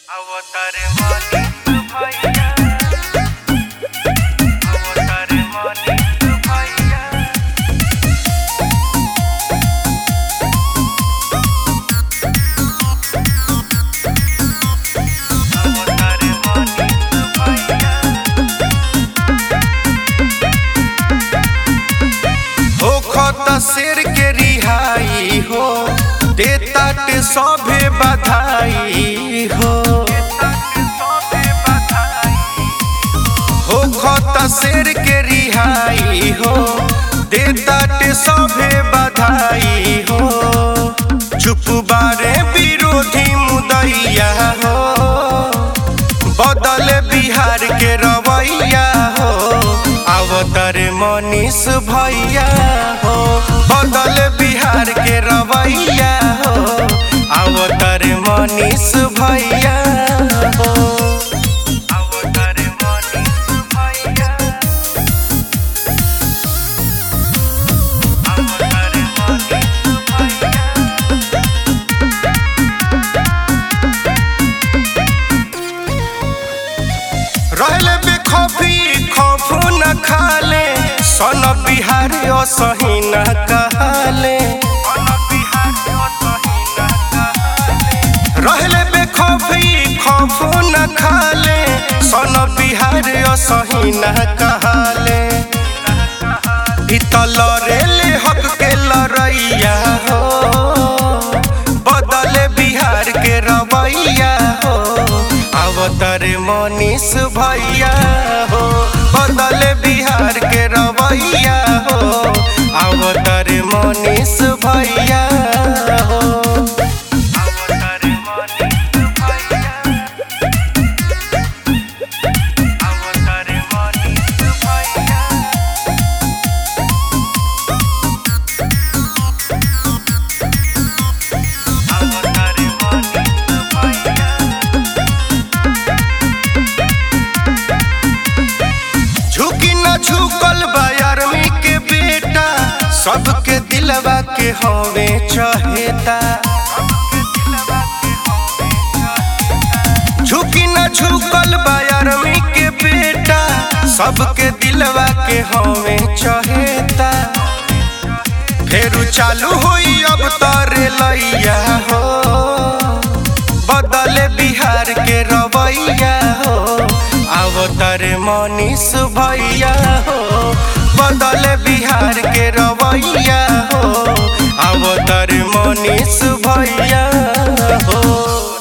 अवतारे मानिक भैया अवतारे मानिक भैया अवतारे मानिक भैया हो खत शेर के रिहाई हो देतात सभे बधाई हो हो खत शेर के रिहाई हो देतात सभे बधाई हो चुप बारे विरोधी मुदैया हो बदल बिहार के रवैया हो अवतर मनीष भैया हो बदल बिहार के रवैया हो अवतर मनीष भैया हो अवतारे मानिक भैया अवतारे मानिक भैया रहले बेखौफी खौफ न खाले सन बिहार असही न कहले रहले बेखौफी खौफ न खाले सन बिहार असही न कहले इतल रेले हक के लड़ैया हो बदले बिहार के रवैया हो अवतर मनीष भैया हो बदले बिहार के रवैया हो अवतर मनीष भैया हो अवतारे मानिक भैया अवतारे मानिक भैया अवतारे मानिक भैया झुकी न झुकल बा आर्मी के बेटा सबके दिलवा के हवे चहेता झुकी न झुकल बा आर्मी के बेटा सबके दिलवा के हवे चहेता फेरू चालू होई अब तरे लैया हो बदले बिहार के रवैया हो अवतर मनीष भैया हो बदले बिहार के रवैया हो अवतर मनीष भैया हो